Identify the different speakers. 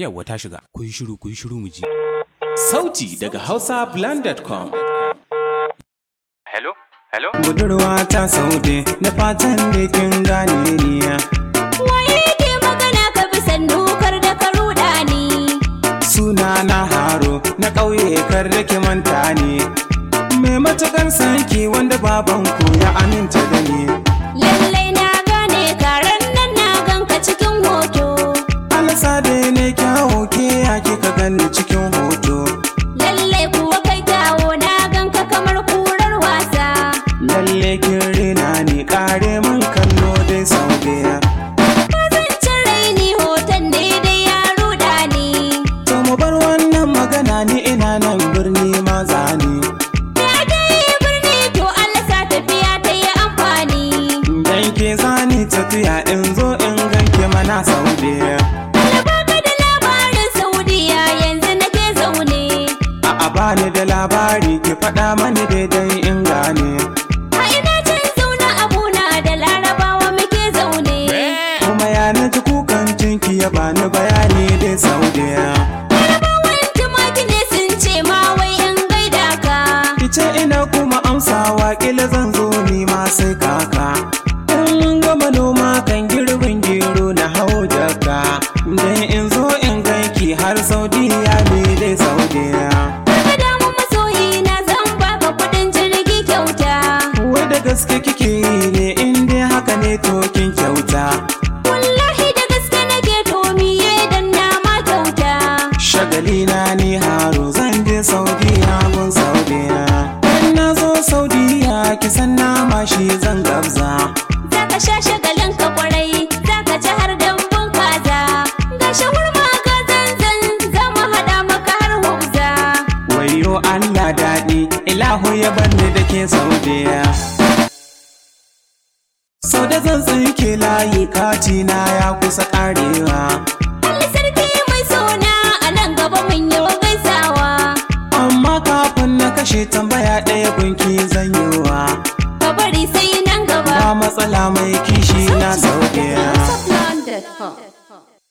Speaker 1: Yawwa ta shiga. Ku yi shiru ku yi shiru mu ji.
Speaker 2: Sauti daga hausablend.com.
Speaker 1: Hello? Hello?
Speaker 3: budurwa ta saude da fatan da kin gane niya
Speaker 4: Waye ke magana ka bi sannu kar da ka ruɗa ni.
Speaker 3: suna na haro na ƙauye kar da ki manta ni mai matukar sanki wanda baban ku ya aminta da ni
Speaker 4: Lallai na gane karen nan na ganka cikin hoto.
Speaker 3: alasa da ne kyawo ke ya kika gani cikin hoto
Speaker 4: Lallai kuwa kai kyawo na ganka kamar kurar wasa.
Speaker 3: lalle kin rena ni kare mun kallo dai saude
Speaker 4: Kazancin raini hoton daidai ya ruɗa ni.
Speaker 3: to mu bar wannan magana ni ina nan birni ma zani
Speaker 4: Ya dai birni to Allah sa tafiya ta yi amfani.
Speaker 3: dan ke zani tafiya in zo in ganke mana saude
Speaker 4: Alabaka da labarin Saudiya yanzu nake zaune.
Speaker 3: A'a bani da labari ki faɗa mani daidai in gane
Speaker 4: A ina can zaune abuna da larabawa muke zaune.
Speaker 3: Kuma ya na ji kukan jinki ya bani bayani dai saudiya
Speaker 4: Larabawan tumaki ne sun ce ma wai in gaida ka.
Speaker 3: Kice ina kuma amsawa kila zan zo ni ma sai kaka In mun gama noma kan girbin gero na hau jaka Dan in zo in ganki har saudiya ne dai saudiya
Speaker 4: Ka damu masoyi na zan baka kuɗin jirgi kyauta.
Speaker 3: Wai da gaske kike yi ne in dai haka ne to kin kyauta
Speaker 4: Wallahi da gaske nake to miye dan na ma kyauta.
Speaker 3: Shagali na ni haro zan je Saudiya gun Saudiya. In na zo Saudiya ki san nama shi zan gabza.
Speaker 4: Zaka sha shagalin ka kwarai, zaka ci har dambun kaza. Ga shawarma ga zanzan, za mu haɗa maka har hubza.
Speaker 3: Wayo Allah daɗi, ilahu ya banni da ke Saudiya. Sau da zan tsinke layi katina ya kusa ƙarewa.
Speaker 4: Allah sarki mai sona a nan gaba mun yi wa gaisawa.
Speaker 3: Amma kafin na kashe tambaya ɗaya gunki